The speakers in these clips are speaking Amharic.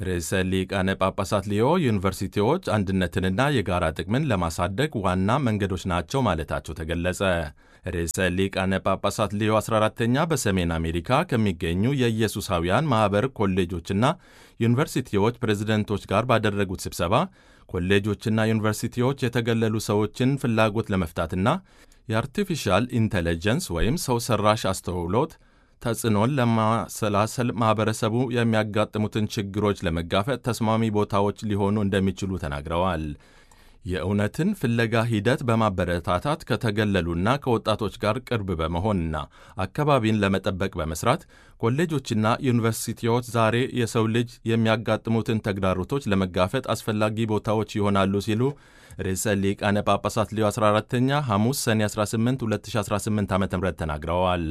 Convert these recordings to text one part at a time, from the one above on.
ርዕሰ ሊቃነ ጳጳሳት ሊዮ ዩኒቨርሲቲዎች አንድነትንና የጋራ ጥቅምን ለማሳደግ ዋና መንገዶች ናቸው ማለታቸው ተገለጸ። ርዕሰ ሊቃነ ጳጳሳት ሊዮ 14ተኛ በሰሜን አሜሪካ ከሚገኙ የኢየሱሳውያን ማኅበር ኮሌጆችና ዩኒቨርሲቲዎች ፕሬዝደንቶች ጋር ባደረጉት ስብሰባ ኮሌጆችና ዩኒቨርሲቲዎች የተገለሉ ሰዎችን ፍላጎት ለመፍታትና የአርቲፊሻል ኢንቴሊጀንስ ወይም ሰው ሰራሽ አስተውሎት ተጽዕኖን ለማሰላሰል ማኅበረሰቡ የሚያጋጥሙትን ችግሮች ለመጋፈጥ ተስማሚ ቦታዎች ሊሆኑ እንደሚችሉ ተናግረዋል። የእውነትን ፍለጋ ሂደት በማበረታታት ከተገለሉና ከወጣቶች ጋር ቅርብ በመሆንና አካባቢን ለመጠበቅ በመስራት ኮሌጆችና ዩኒቨርሲቲዎች ዛሬ የሰው ልጅ የሚያጋጥሙትን ተግዳሮቶች ለመጋፈጥ አስፈላጊ ቦታዎች ይሆናሉ ሲሉ ርዕሰ ሊቃነ ጳጳሳት ሊዮ 14ኛ ሐሙስ ሰኔ 18 2018 ዓ ም ተናግረዋል።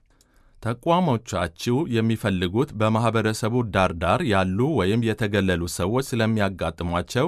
ተቋሞቻችሁ የሚፈልጉት በማኅበረሰቡ ዳር ዳር ያሉ ወይም የተገለሉ ሰዎች ስለሚያጋጥሟቸው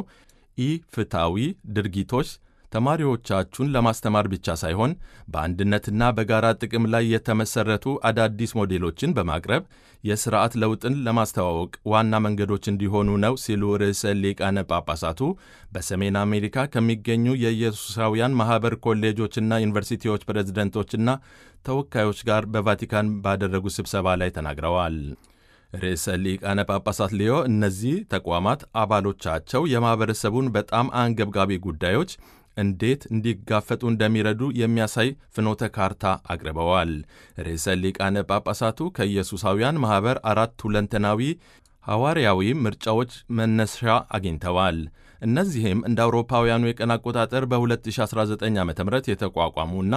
ኢፍትሐዊ ድርጊቶች ተማሪዎቻችሁን ለማስተማር ብቻ ሳይሆን በአንድነትና በጋራ ጥቅም ላይ የተመሠረቱ አዳዲስ ሞዴሎችን በማቅረብ የሥርዓት ለውጥን ለማስተዋወቅ ዋና መንገዶች እንዲሆኑ ነው ሲሉ ርዕሰ ሊቃነ ጳጳሳቱ በሰሜን አሜሪካ ከሚገኙ የኢየሱሳውያን ማኅበር ኮሌጆችና ዩኒቨርሲቲዎች ፕሬዝደንቶችና ተወካዮች ጋር በቫቲካን ባደረጉ ስብሰባ ላይ ተናግረዋል። ርዕሰ ሊቃነ ጳጳሳት ሊዮ እነዚህ ተቋማት አባሎቻቸው የማኅበረሰቡን በጣም አንገብጋቢ ጉዳዮች እንዴት እንዲጋፈጡ እንደሚረዱ የሚያሳይ ፍኖተ ካርታ አቅርበዋል። ርዕሰ ሊቃነ ጳጳሳቱ ከኢየሱሳውያን ማኅበር አራት ሁለንተናዊ ሐዋርያዊ ምርጫዎች መነሻ አግኝተዋል። እነዚህም እንደ አውሮፓውያኑ የቀን አቆጣጠር በ2019 ዓ ም የተቋቋሙና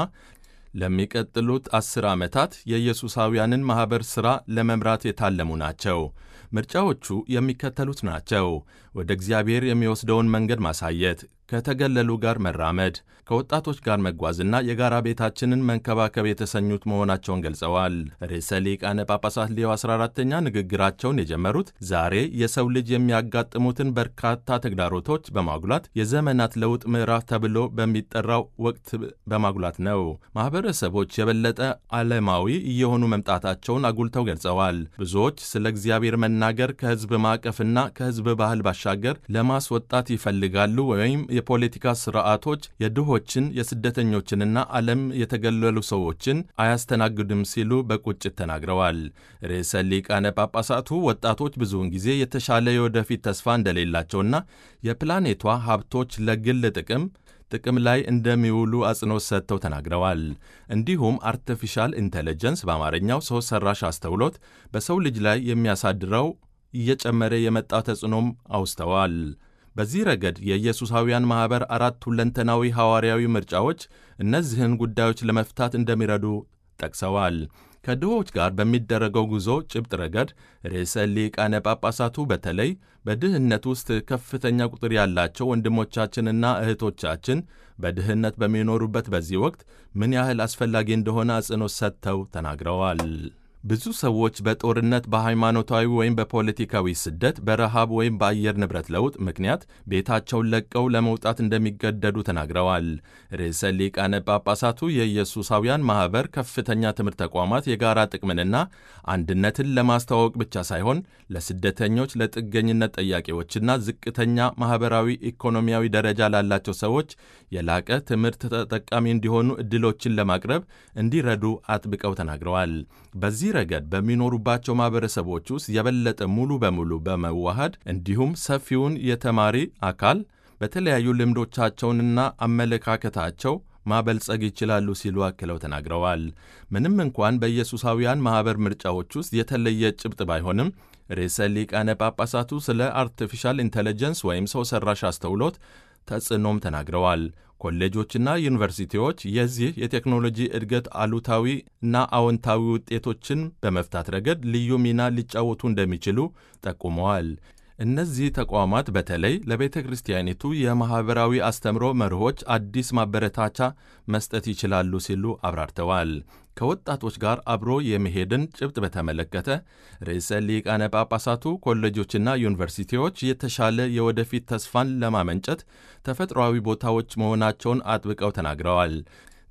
ለሚቀጥሉት አስር ዓመታት የኢየሱሳውያንን ማኅበር ሥራ ለመምራት የታለሙ ናቸው። ምርጫዎቹ የሚከተሉት ናቸው። ወደ እግዚአብሔር የሚወስደውን መንገድ ማሳየት፣ ከተገለሉ ጋር መራመድ፣ ከወጣቶች ጋር መጓዝና የጋራ ቤታችንን መንከባከብ የተሰኙት መሆናቸውን ገልጸዋል። ርዕሰ ሊቃነ ጳጳሳት ሊዮ 14ተኛ ንግግራቸውን የጀመሩት ዛሬ የሰው ልጅ የሚያጋጥሙትን በርካታ ተግዳሮቶች በማጉላት የዘመናት ለውጥ ምዕራፍ ተብሎ በሚጠራው ወቅት በማጉላት ነው። ማኅበረሰቦች የበለጠ ዓለማዊ እየሆኑ መምጣታቸውን አጉልተው ገልጸዋል። ብዙዎች ስለ እግዚአብሔር መናገር ከሕዝብ ማዕቀፍና ከሕዝብ ባህል ባሻገር ለማስወጣት ይፈልጋሉ ወይም የፖለቲካ ስርዓቶች የድሆችን የስደተኞችንና ዓለም የተገለሉ ሰዎችን አያስተናግድም ሲሉ በቁጭት ተናግረዋል። ርዕሰ ሊቃነ ጳጳሳቱ ወጣቶች ብዙውን ጊዜ የተሻለ የወደፊት ተስፋ እንደሌላቸውና የፕላኔቷ ሀብቶች ለግል ጥቅም ጥቅም ላይ እንደሚውሉ አጽንኦት ሰጥተው ተናግረዋል። እንዲሁም አርቲፊሻል ኢንቴሊጀንስ በአማርኛው ሰው ሰራሽ አስተውሎት በሰው ልጅ ላይ የሚያሳድረው እየጨመረ የመጣ ተጽዕኖም አውስተዋል። በዚህ ረገድ የኢየሱሳውያን ማኅበር አራት ሁለንተናዊ ሐዋርያዊ ምርጫዎች እነዚህን ጉዳዮች ለመፍታት እንደሚረዱ ጠቅሰዋል። ከድሆች ጋር በሚደረገው ጉዞ ጭብጥ ረገድ ርዕሰ ሊቃነ ጳጳሳቱ በተለይ በድህነት ውስጥ ከፍተኛ ቁጥር ያላቸው ወንድሞቻችንና እህቶቻችን በድህነት በሚኖሩበት በዚህ ወቅት ምን ያህል አስፈላጊ እንደሆነ አጽንኦት ሰጥተው ተናግረዋል። ብዙ ሰዎች በጦርነት በሃይማኖታዊ ወይም በፖለቲካዊ ስደት፣ በረሃብ ወይም በአየር ንብረት ለውጥ ምክንያት ቤታቸውን ለቀው ለመውጣት እንደሚገደዱ ተናግረዋል። ርዕሰ ሊቃነ ጳጳሳቱ የኢየሱሳውያን ማኅበር ከፍተኛ ትምህርት ተቋማት የጋራ ጥቅምንና አንድነትን ለማስተዋወቅ ብቻ ሳይሆን ለስደተኞች፣ ለጥገኝነት ጠያቂዎችና ዝቅተኛ ማኅበራዊ ኢኮኖሚያዊ ደረጃ ላላቸው ሰዎች የላቀ ትምህርት ተጠቃሚ እንዲሆኑ ዕድሎችን ለማቅረብ እንዲረዱ አጥብቀው ተናግረዋል። በዚህ ረገድ በሚኖሩባቸው ማኅበረሰቦች ውስጥ የበለጠ ሙሉ በሙሉ በመዋሃድ እንዲሁም ሰፊውን የተማሪ አካል በተለያዩ ልምዶቻቸውንና አመለካከታቸው ማበልጸግ ይችላሉ ሲሉ አክለው ተናግረዋል። ምንም እንኳን በኢየሱሳውያን ማኅበር ምርጫዎች ውስጥ የተለየ ጭብጥ ባይሆንም ርዕሰ ሊቃነ ጳጳሳቱ ስለ አርቲፊሻል ኢንቴሊጀንስ ወይም ሰው ሠራሽ አስተውሎት ተጽዕኖም ተናግረዋል። ኮሌጆችና ዩኒቨርሲቲዎች የዚህ የቴክኖሎጂ እድገት አሉታዊ እና አዎንታዊ ውጤቶችን በመፍታት ረገድ ልዩ ሚና ሊጫወቱ እንደሚችሉ ጠቁመዋል። እነዚህ ተቋማት በተለይ ለቤተ ክርስቲያኒቱ የማኅበራዊ አስተምሮ መርሆች አዲስ ማበረታቻ መስጠት ይችላሉ ሲሉ አብራርተዋል። ከወጣቶች ጋር አብሮ የመሄድን ጭብጥ በተመለከተ ርዕሰ ሊቃነ ጳጳሳቱ ኮሌጆችና ዩኒቨርሲቲዎች የተሻለ የወደፊት ተስፋን ለማመንጨት ተፈጥሯዊ ቦታዎች መሆናቸውን አጥብቀው ተናግረዋል።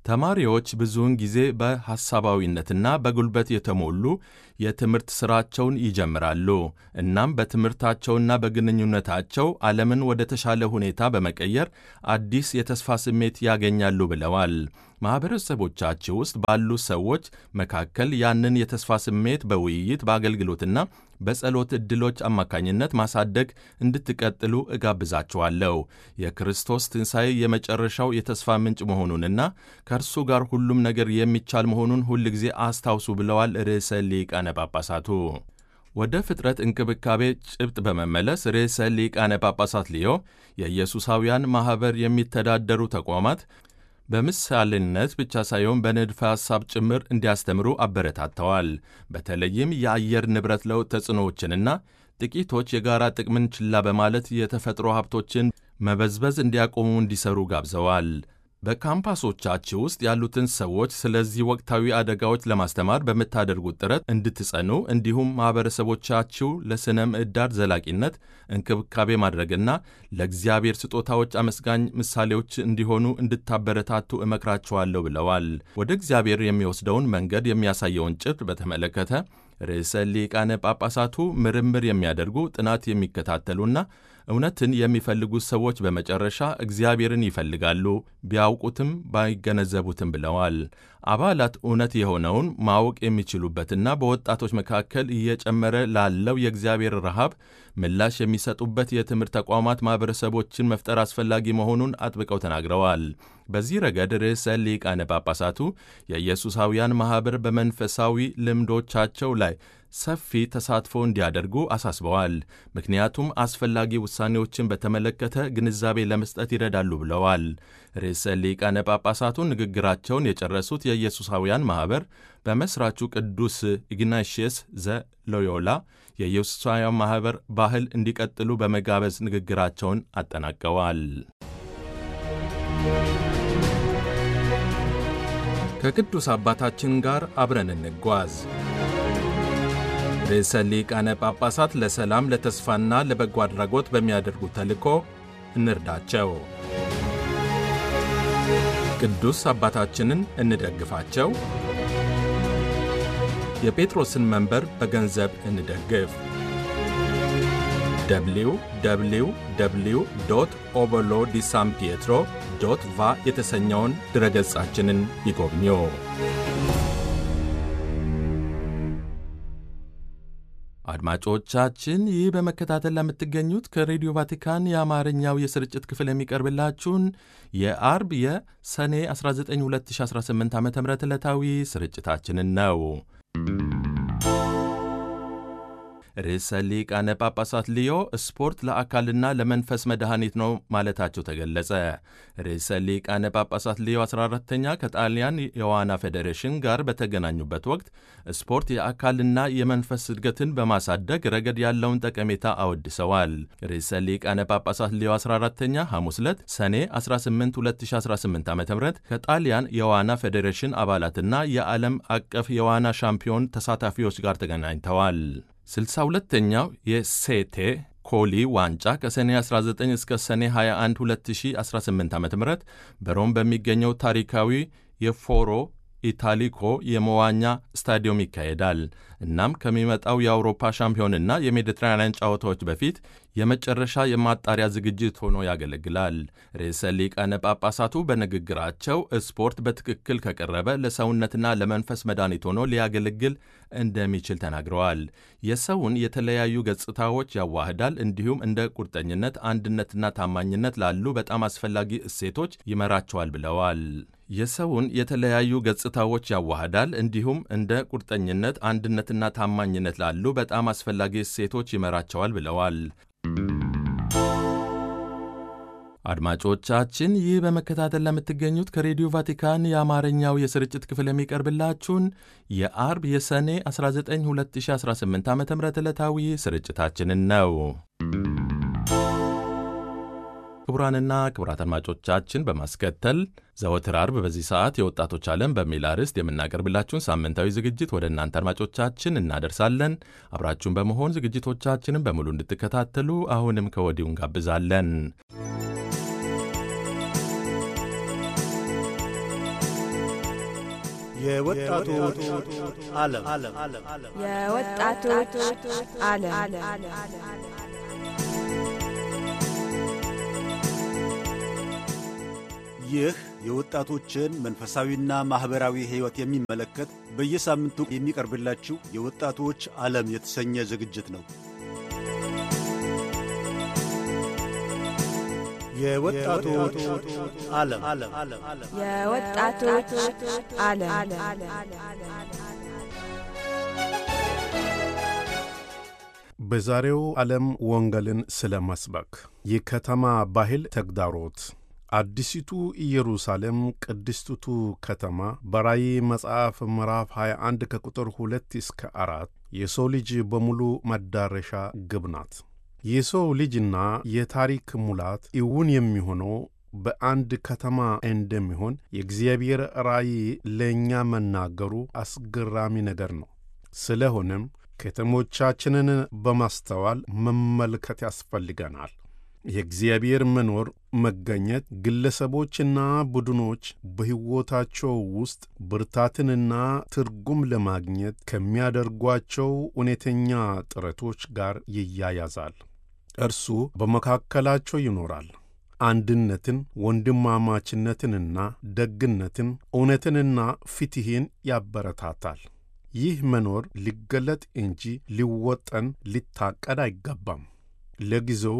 ተማሪዎች ብዙውን ጊዜ በሐሳባዊነትና በጉልበት የተሞሉ የትምህርት ሥራቸውን ይጀምራሉ። እናም በትምህርታቸውና በግንኙነታቸው ዓለምን ወደ ተሻለ ሁኔታ በመቀየር አዲስ የተስፋ ስሜት ያገኛሉ ብለዋል። ማኅበረሰቦቻችሁ ውስጥ ባሉ ሰዎች መካከል ያንን የተስፋ ስሜት በውይይት በአገልግሎትና በጸሎት ዕድሎች አማካኝነት ማሳደግ እንድትቀጥሉ እጋብዛችኋለሁ። የክርስቶስ ትንሣኤ የመጨረሻው የተስፋ ምንጭ መሆኑንና ከእርሱ ጋር ሁሉም ነገር የሚቻል መሆኑን ሁልጊዜ አስታውሱ ብለዋል ርዕሰ ሊቃነ ጳጳሳቱ። ወደ ፍጥረት እንክብካቤ ጭብጥ በመመለስ ርዕሰ ሊቃነ ጳጳሳት ሊዮ የኢየሱሳውያን ማኅበር የሚተዳደሩ ተቋማት በምሳሌነት ብቻ ሳይሆን በንድፈ ሐሳብ ጭምር እንዲያስተምሩ አበረታተዋል። በተለይም የአየር ንብረት ለውጥ ተጽዕኖዎችንና ጥቂቶች የጋራ ጥቅምን ችላ በማለት የተፈጥሮ ሀብቶችን መበዝበዝ እንዲያቆሙ እንዲሰሩ ጋብዘዋል። በካምፓሶቻችሁ ውስጥ ያሉትን ሰዎች ስለዚህ ወቅታዊ አደጋዎች ለማስተማር በምታደርጉት ጥረት እንድትጸኑ እንዲሁም ማኅበረሰቦቻችሁ ለሥነ ምዕዳር ዘላቂነት እንክብካቤ ማድረግና ለእግዚአብሔር ስጦታዎች አመስጋኝ ምሳሌዎች እንዲሆኑ እንድታበረታቱ እመክራችኋለሁ ብለዋል። ወደ እግዚአብሔር የሚወስደውን መንገድ የሚያሳየውን ጭብጥ በተመለከተ ርዕሰ ሊቃነ ጳጳሳቱ ምርምር የሚያደርጉ ጥናት የሚከታተሉና እውነትን የሚፈልጉ ሰዎች በመጨረሻ እግዚአብሔርን ይፈልጋሉ፣ ቢያውቁትም ባይገነዘቡትም ብለዋል። አባላት እውነት የሆነውን ማወቅ የሚችሉበትና በወጣቶች መካከል እየጨመረ ላለው የእግዚአብሔር ረሃብ ምላሽ የሚሰጡበት የትምህርት ተቋማት ማኅበረሰቦችን መፍጠር አስፈላጊ መሆኑን አጥብቀው ተናግረዋል። በዚህ ረገድ ርዕሰ ሊቃነ ጳጳሳቱ የኢየሱሳውያን ማኅበር በመንፈሳዊ ልምዶቻቸው ላይ ሰፊ ተሳትፎ እንዲያደርጉ አሳስበዋል። ምክንያቱም አስፈላጊ ውሳኔዎችን በተመለከተ ግንዛቤ ለመስጠት ይረዳሉ ብለዋል። ርዕሰ ሊቃነ ጳጳሳቱ ንግግራቸውን የጨረሱት የኢየሱሳውያን ማኅበር በመሥራቹ ቅዱስ ኢግናሽየስ ዘ ሎዮላ የኢየሱሳውያን ማኅበር ባህል እንዲቀጥሉ በመጋበዝ ንግግራቸውን አጠናቀዋል። ከቅዱስ አባታችን ጋር አብረን እንጓዝ። ርዕሰ ሊቃነ ጳጳሳት ለሰላም ለተስፋና ለበጎ አድራጎት በሚያደርጉት ተልእኮ እንርዳቸው። ቅዱስ አባታችንን እንደግፋቸው። የጴጥሮስን መንበር በገንዘብ እንደግፍ። ደብሊው ደብሊው ደብሊው ዶት ኦበሎ ዲ ሳን ፒየትሮ ዶት ቫ የተሰኘውን ድረገጻችንን ይጎብኙ። አድማጮቻችን ይህ በመከታተል ለምትገኙት ከሬዲዮ ቫቲካን የአማርኛው የስርጭት ክፍል የሚቀርብላችሁን የአርብ የሰኔ 19 2018 ዓ ም ዕለታዊ ስርጭታችንን ነው። ርዕሰ ሊቃነ ጳጳሳት ሊዮ ስፖርት ለአካልና ለመንፈስ መድኃኒት ነው ማለታቸው ተገለጸ። ርዕሰ ሊቃነ ጳጳሳት ሊዮ 14ተኛ ከጣሊያን የዋና ፌዴሬሽን ጋር በተገናኙበት ወቅት ስፖርት የአካልና የመንፈስ እድገትን በማሳደግ ረገድ ያለውን ጠቀሜታ አወድሰዋል። ርዕሰ ሊቃነ ጳጳሳት ሊዮ 14ተኛ ሐሙስ ዕለት ሰኔ 18 2018 ዓ ም ከጣሊያን የዋና ፌዴሬሽን አባላትና የዓለም አቀፍ የዋና ሻምፒዮን ተሳታፊዎች ጋር ተገናኝተዋል። ስልሳ ሁለተኛው የሴቴ ኮሊ ዋንጫ ከሰኔ 19 እስከ ሰኔ 21 2018 ዓ ም በሮም በሚገኘው ታሪካዊ የፎሮ ኢታሊኮ የመዋኛ ስታዲየም ይካሄዳል። እናም ከሚመጣው የአውሮፓ ሻምፒዮንና የሜዲትራንያን ጨዋታዎች በፊት የመጨረሻ የማጣሪያ ዝግጅት ሆኖ ያገለግላል። ርዕሰ ሊቃነ ጳጳሳቱ በንግግራቸው ስፖርት በትክክል ከቀረበ ለሰውነትና ለመንፈስ መድኃኒት ሆኖ ሊያገለግል እንደሚችል ተናግረዋል። የሰውን የተለያዩ ገጽታዎች ያዋህዳል፣ እንዲሁም እንደ ቁርጠኝነት፣ አንድነትና ታማኝነት ላሉ በጣም አስፈላጊ እሴቶች ይመራቸዋል ብለዋል። የሰውን የተለያዩ ገጽታዎች ያዋህዳል እንዲሁም እንደ ቁርጠኝነት፣ አንድነትና ታማኝነት ላሉ በጣም አስፈላጊ እሴቶች ይመራቸዋል ብለዋል። አድማጮቻችን ይህ በመከታተል ለምትገኙት ከሬዲዮ ቫቲካን የአማርኛው የስርጭት ክፍል የሚቀርብላችሁን የአርብ የሰኔ 19 2018 ዓ ም ዕለታዊ ስርጭታችንን ነው። ክቡራንና ክቡራት አድማጮቻችን በማስከተል ዘወትር አርብ በዚህ ሰዓት የወጣቶች ዓለም በሚል አርዕስት የምናቀርብላችሁን ሳምንታዊ ዝግጅት ወደ እናንተ አድማጮቻችን እናደርሳለን። አብራችሁን በመሆን ዝግጅቶቻችንን በሙሉ እንድትከታተሉ አሁንም ከወዲሁ እንጋብዛለን። የወጣቶች ዓለም የወጣቶች ዓለም ይህ የወጣቶችን መንፈሳዊና ማኅበራዊ ሕይወት የሚመለከት በየሳምንቱ የሚቀርብላችሁ የወጣቶች ዓለም የተሰኘ ዝግጅት ነው። የወጣቶች ዓለም የወጣቶች ዓለም በዛሬው ዓለም ወንጌልን ስለ መስበክ የከተማ ባህል ተግዳሮት አዲሲቱ ኢየሩሳሌም ቅድስቲቱ ከተማ በራእይ መጽሐፍ ምዕራፍ 21 ከቁጥር 2 እስከ አራት የሰው ልጅ በሙሉ መዳረሻ ግብ ናት። የሰው ልጅና የታሪክ ሙላት እውን የሚሆነው በአንድ ከተማ እንደሚሆን የእግዚአብሔር ራእይ ለእኛ መናገሩ አስገራሚ ነገር ነው። ስለሆነም ከተሞቻችንን በማስተዋል መመልከት ያስፈልገናል። የእግዚአብሔር መኖር መገኘት ግለሰቦችና ቡድኖች በሕይወታቸው ውስጥ ብርታትንና ትርጉም ለማግኘት ከሚያደርጓቸው እውነተኛ ጥረቶች ጋር ይያያዛል። እርሱ በመካከላቸው ይኖራል። አንድነትን፣ ወንድማማችነትንና ደግነትን፣ እውነትንና ፍትሕን ያበረታታል። ይህ መኖር ሊገለጥ እንጂ ሊወጠን ሊታቀድ አይገባም። ለጊዜው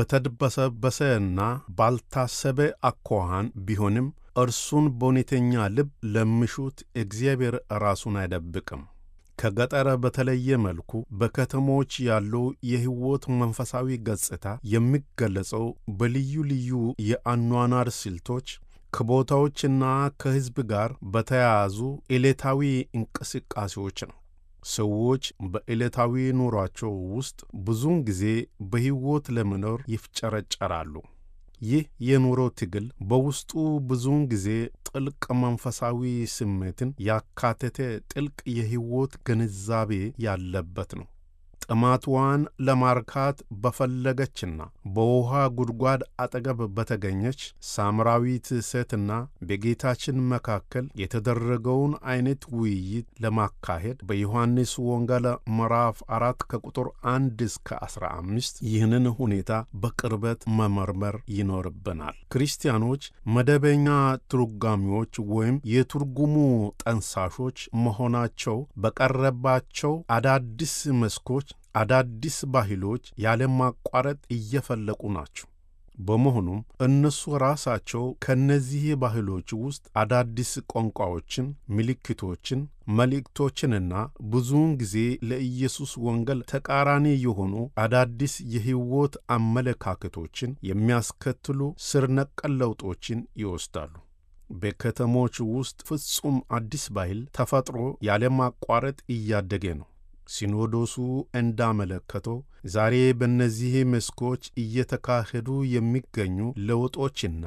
በተድበሰበሰና ባልታሰበ አኳኋን ቢሆንም እርሱን በእውነተኛ ልብ ለሚሹት እግዚአብሔር ራሱን አይደብቅም። ከገጠር በተለየ መልኩ በከተሞች ያለው የሕይወት መንፈሳዊ ገጽታ የሚገለጸው በልዩ ልዩ የአኗኗር ስልቶች ከቦታዎችና ከሕዝብ ጋር በተያያዙ ዕለታዊ እንቅስቃሴዎች ነው። ሰዎች በዕለታዊ ኑሯቸው ውስጥ ብዙውን ጊዜ በሕይወት ለመኖር ይፍጨረጨራሉ። ይህ የኑሮ ትግል በውስጡ ብዙውን ጊዜ ጥልቅ መንፈሳዊ ስሜትን ያካተተ ጥልቅ የሕይወት ግንዛቤ ያለበት ነው። ጥማትዋን ለማርካት በፈለገችና በውሃ ጉድጓድ አጠገብ በተገኘች ሳምራዊት ሴትና በጌታችን መካከል የተደረገውን አይነት ውይይት ለማካሄድ በዮሐንስ ወንጌል ምዕራፍ አራት ከቁጥር አንድ እስከ አስራ አምስት ይህንን ሁኔታ በቅርበት መመርመር ይኖርብናል። ክርስቲያኖች መደበኛ ትርጓሚዎች ወይም የትርጉሙ ጠንሳሾች መሆናቸው በቀረባቸው አዳዲስ መስኮች አዳዲስ ባህሎች ያለማቋረጥ እየፈለቁ ናቸው። በመሆኑም እነሱ ራሳቸው ከእነዚህ ባህሎች ውስጥ አዳዲስ ቋንቋዎችን፣ ምልክቶችን፣ መልእክቶችንና ብዙውን ጊዜ ለኢየሱስ ወንጌል ተቃራኒ የሆኑ አዳዲስ የሕይወት አመለካከቶችን የሚያስከትሉ ስር ነቀል ለውጦችን ይወስዳሉ። በከተሞች ውስጥ ፍጹም አዲስ ባህል ተፈጥሮ ያለማቋረጥ እያደገ ነው። ሲኖዶሱ እንዳመለከተው ዛሬ በእነዚህ መስኮች እየተካሄዱ የሚገኙ ለውጦችና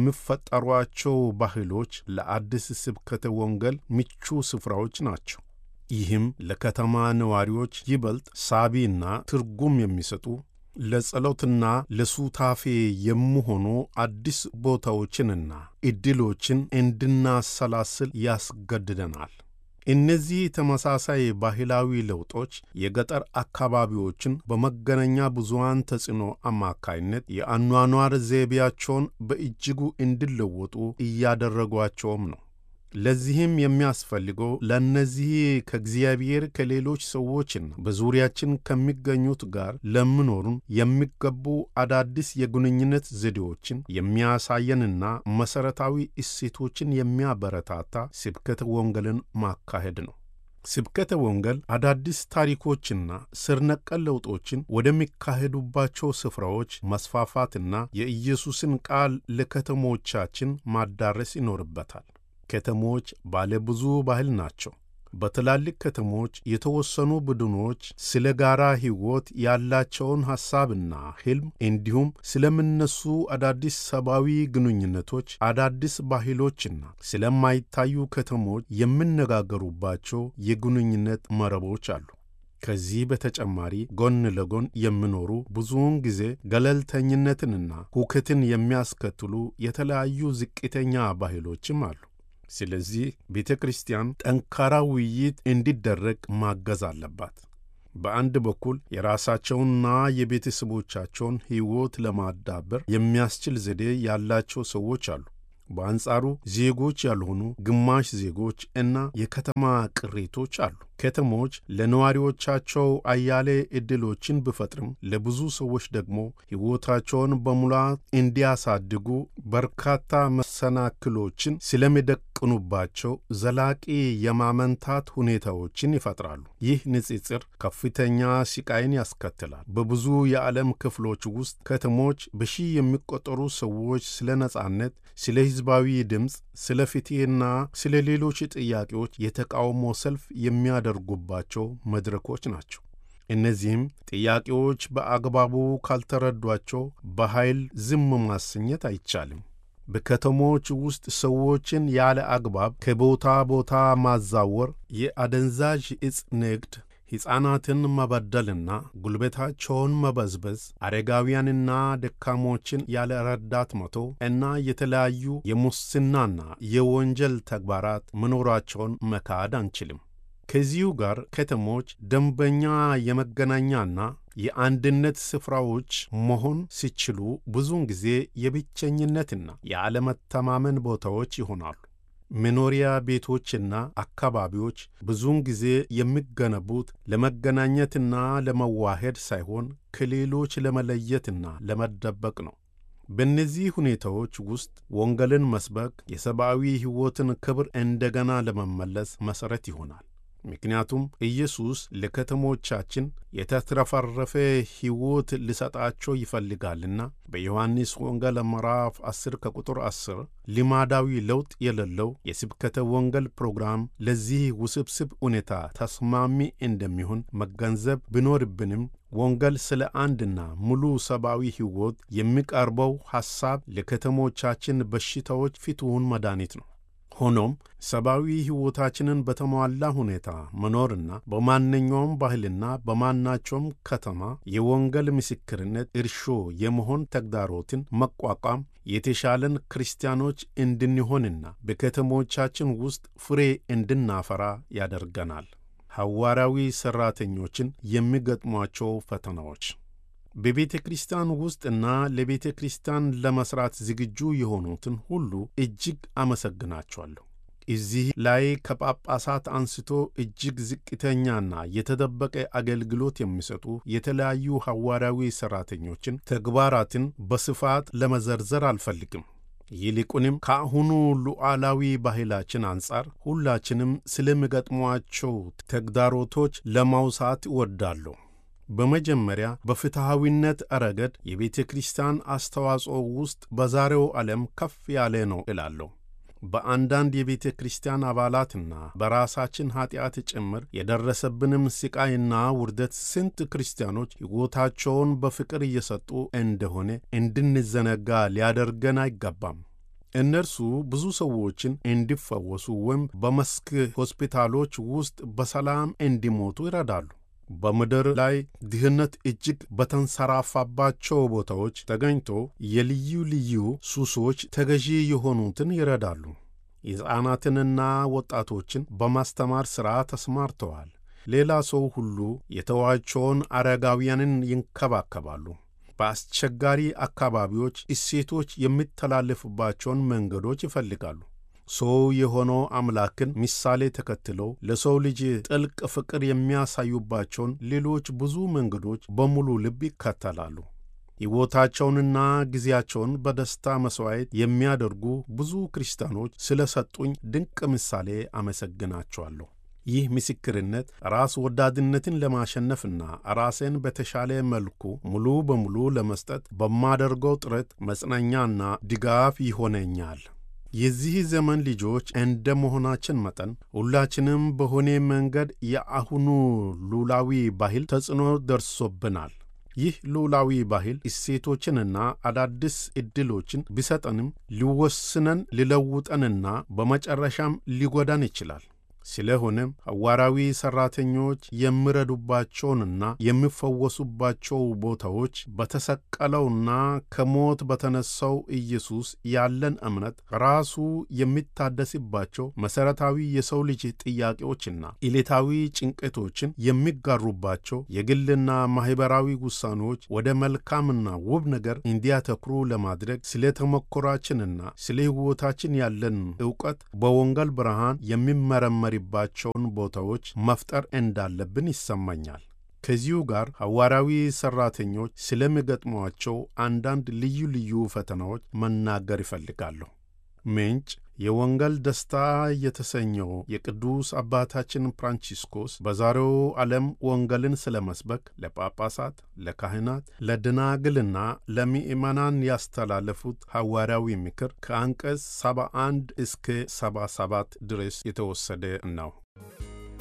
የሚፈጠሯቸው ባህሎች ለአዲስ ስብከተ ወንጌል ምቹ ስፍራዎች ናቸው። ይህም ለከተማ ነዋሪዎች ይበልጥ ሳቢና ትርጉም የሚሰጡ ለጸሎትና ለሱታፌ የሚሆኑ አዲስ ቦታዎችንና ዕድሎችን እንድናሰላስል ያስገድደናል። እነዚህ ተመሳሳይ ባህላዊ ለውጦች የገጠር አካባቢዎችን በመገናኛ ብዙኃን ተጽዕኖ አማካይነት የአኗኗር ዘይቤያቸውን በእጅጉ እንዲለወጡ እያደረጓቸውም ነው። ለዚህም የሚያስፈልገው ለእነዚህ ከእግዚአብሔር ከሌሎች ሰዎችና በዙሪያችን ከሚገኙት ጋር ለምኖሩን የሚገቡ አዳዲስ የግንኙነት ዘዴዎችን የሚያሳየንና መሠረታዊ እሴቶችን የሚያበረታታ ስብከተ ወንጌልን ማካሄድ ነው። ስብከተ ወንጌል አዳዲስ ታሪኮችና ስር ነቀል ለውጦችን ወደሚካሄዱባቸው ስፍራዎች መስፋፋትና የኢየሱስን ቃል ለከተሞቻችን ማዳረስ ይኖርበታል። ከተሞች ባለ ብዙ ባህል ናቸው። በትላልቅ ከተሞች የተወሰኑ ቡድኖች ስለ ጋራ ሕይወት ያላቸውን ሐሳብና ሕልም እንዲሁም ስለሚነሱ አዳዲስ ሰብአዊ ግንኙነቶች፣ አዳዲስ ባህሎችና ስለማይታዩ ከተሞች የሚነጋገሩባቸው የግንኙነት መረቦች አሉ። ከዚህ በተጨማሪ ጎን ለጎን የሚኖሩ ብዙውን ጊዜ ገለልተኝነትንና ሁከትን የሚያስከትሉ የተለያዩ ዝቅተኛ ባህሎችም አሉ። ስለዚህ ቤተ ክርስቲያን ጠንካራ ውይይት እንዲደረግ ማገዝ አለባት። በአንድ በኩል የራሳቸውንና የቤተሰቦቻቸውን ሕይወት ለማዳበር የሚያስችል ዘዴ ያላቸው ሰዎች አሉ። በአንጻሩ ዜጎች ያልሆኑ ግማሽ ዜጎች እና የከተማ ቅሬቶች አሉ። ከተሞች ለነዋሪዎቻቸው አያሌ ዕድሎችን ቢፈጥርም ለብዙ ሰዎች ደግሞ ሕይወታቸውን በሙላት እንዲያሳድጉ በርካታ መሰናክሎችን ስለሚደቅኑባቸው ዘላቂ የማመንታት ሁኔታዎችን ይፈጥራሉ። ይህ ንጽጽር ከፍተኛ ስቃይን ያስከትላል። በብዙ የዓለም ክፍሎች ውስጥ ከተሞች በሺህ የሚቆጠሩ ሰዎች ስለ ነጻነት፣ ስለ ሕዝባዊ ድምፅ፣ ስለ ፍትሕና ስለ ሌሎች ጥያቄዎች የተቃውሞ ሰልፍ የሚያደርጉባቸው መድረኮች ናቸው። እነዚህም ጥያቄዎች በአግባቡ ካልተረዷቸው በኃይል ዝም ማሰኘት አይቻልም። በከተሞች ውስጥ ሰዎችን ያለ አግባብ ከቦታ ቦታ ማዛወር፣ የአደንዛዥ ዕፅ ንግድ፣ ሕፃናትን መበደልና ጉልበታቸውን መበዝበዝ፣ አረጋውያንና ደካሞችን ያለ ረዳት መቶ እና የተለያዩ የሙስናና የወንጀል ተግባራት መኖራቸውን መካድ አንችልም። ከዚሁ ጋር ከተሞች ደንበኛ የመገናኛና የአንድነት ስፍራዎች መሆን ሲችሉ ብዙውን ጊዜ የብቸኝነትና የአለመተማመን ቦታዎች ይሆናሉ። መኖሪያ ቤቶችና አካባቢዎች ብዙውን ጊዜ የሚገነቡት ለመገናኘትና ለመዋሄድ ሳይሆን ከሌሎች ለመለየትና ለመደበቅ ነው። በእነዚህ ሁኔታዎች ውስጥ ወንጌልን መስበክ የሰብአዊ ሕይወትን ክብር እንደገና ለመመለስ መሠረት ይሆናል። ምክንያቱም ኢየሱስ ለከተሞቻችን የተትረፈረፈ ሕይወት ሊሰጣቸው ይፈልጋልና። በዮሐንስ ወንጌል ምዕራፍ 10 ከቁጥር 10 ልማዳዊ ለውጥ የሌለው የስብከተ ወንጌል ፕሮግራም ለዚህ ውስብስብ ሁኔታ ተስማሚ እንደሚሆን መገንዘብ ቢኖርብንም ወንጌል ስለ አንድና ሙሉ ሰብአዊ ሕይወት የሚቀርበው ሐሳብ ለከተሞቻችን በሽታዎች ፍቱን መድኃኒት ነው። ሆኖም ሰብአዊ ሕይወታችንን በተሟላ ሁኔታ መኖርና በማንኛውም ባህልና በማናቸውም ከተማ የወንጌል ምስክርነት እርሾ የመሆን ተግዳሮትን መቋቋም የተሻለን ክርስቲያኖች እንድንሆንና በከተሞቻችን ውስጥ ፍሬ እንድናፈራ ያደርገናል። ሐዋርያዊ ሠራተኞችን የሚገጥሟቸው ፈተናዎች በቤተ ክርስቲያን ውስጥና ለቤተ ክርስቲያን ለመሥራት ዝግጁ የሆኑትን ሁሉ እጅግ አመሰግናቸዋለሁ። እዚህ ላይ ከጳጳሳት አንስቶ እጅግ ዝቅተኛና የተደበቀ አገልግሎት የሚሰጡ የተለያዩ ሐዋርያዊ ሠራተኞችን ተግባራትን በስፋት ለመዘርዘር አልፈልግም። ይልቁንም ከአሁኑ ሉዓላዊ ባህላችን አንጻር ሁላችንም ስለሚገጥሟቸው ተግዳሮቶች ለማውሳት እወዳለሁ። በመጀመሪያ በፍትሐዊነት ረገድ የቤተ ክርስቲያን አስተዋጽኦ ውስጥ በዛሬው ዓለም ከፍ ያለ ነው እላለሁ። በአንዳንድ የቤተ ክርስቲያን አባላትና በራሳችን ኀጢአት ጭምር የደረሰብንም ሥቃይና ውርደት ስንት ክርስቲያኖች ሕይወታቸውን በፍቅር እየሰጡ እንደሆነ እንድንዘነጋ ሊያደርገን አይገባም። እነርሱ ብዙ ሰዎችን እንዲፈወሱ ወይም በመስክ ሆስፒታሎች ውስጥ በሰላም እንዲሞቱ ይረዳሉ። በምድር ላይ ድህነት እጅግ በተንሰራፋባቸው ቦታዎች ተገኝቶ የልዩ ልዩ ሱሶች ተገዢ የሆኑትን ይረዳሉ። ሕፃናትንና ወጣቶችን በማስተማር ሥራ ተሰማርተዋል። ሌላ ሰው ሁሉ የተዋቸውን አረጋውያንን ይንከባከባሉ። በአስቸጋሪ አካባቢዎች እሴቶች የሚተላለፉባቸውን መንገዶች ይፈልጋሉ። ሰው የሆነው አምላክን ምሳሌ ተከትለው ለሰው ልጅ ጥልቅ ፍቅር የሚያሳዩባቸውን ሌሎች ብዙ መንገዶች በሙሉ ልብ ይከተላሉ። ሕይወታቸውንና ጊዜያቸውን በደስታ መሥዋዕት የሚያደርጉ ብዙ ክርስቲያኖች ስለ ሰጡኝ ድንቅ ምሳሌ አመሰግናቸዋለሁ። ይህ ምስክርነት ራስ ወዳድነትን ለማሸነፍና ራሴን በተሻለ መልኩ ሙሉ በሙሉ ለመስጠት በማደርገው ጥረት መጽናኛና ድጋፍ ይሆነኛል። የዚህ ዘመን ልጆች እንደ መሆናችን መጠን ሁላችንም በሆነ መንገድ የአሁኑ ሉላዊ ባህል ተጽዕኖ ደርሶብናል። ይህ ሉላዊ ባህል እሴቶችንና አዳዲስ ዕድሎችን ቢሰጠንም ሊወስነን ሊለውጠንና በመጨረሻም ሊጎዳን ይችላል። ስለሆነም ሐዋርያዊ ሠራተኞች የሚረዱባቸውንና የሚፈወሱባቸው ቦታዎች በተሰቀለውና ከሞት በተነሳው ኢየሱስ ያለን እምነት ራሱ የሚታደስባቸው መሠረታዊ የሰው ልጅ ጥያቄዎችና ዕለታዊ ጭንቀቶችን የሚጋሩባቸው የግልና ማኅበራዊ ውሳኔዎች ወደ መልካምና ውብ ነገር እንዲያተኩሩ ለማድረግ ስለ ተሞክሯችንና ስለ ሕይወታችን ያለን ዕውቀት በወንጌል ብርሃን የሚመረመርባቸውን ቦታዎች መፍጠር እንዳለብን ይሰማኛል። ከዚሁ ጋር ሐዋርያዊ ሠራተኞች ስለሚገጥሟቸው አንዳንድ ልዩ ልዩ ፈተናዎች መናገር ይፈልጋለሁ። ምንጭ የወንጌል ደስታ የተሰኘው የቅዱስ አባታችን ፍራንቺስኮስ በዛሬው ዓለም ወንጌልን ስለ መስበክ ለጳጳሳት፣ ለካህናት፣ ለደናግልና ለምእመናን ያስተላለፉት ሐዋርያዊ ምክር ከአንቀጽ 71 እስከ 77 ድረስ የተወሰደ ነው።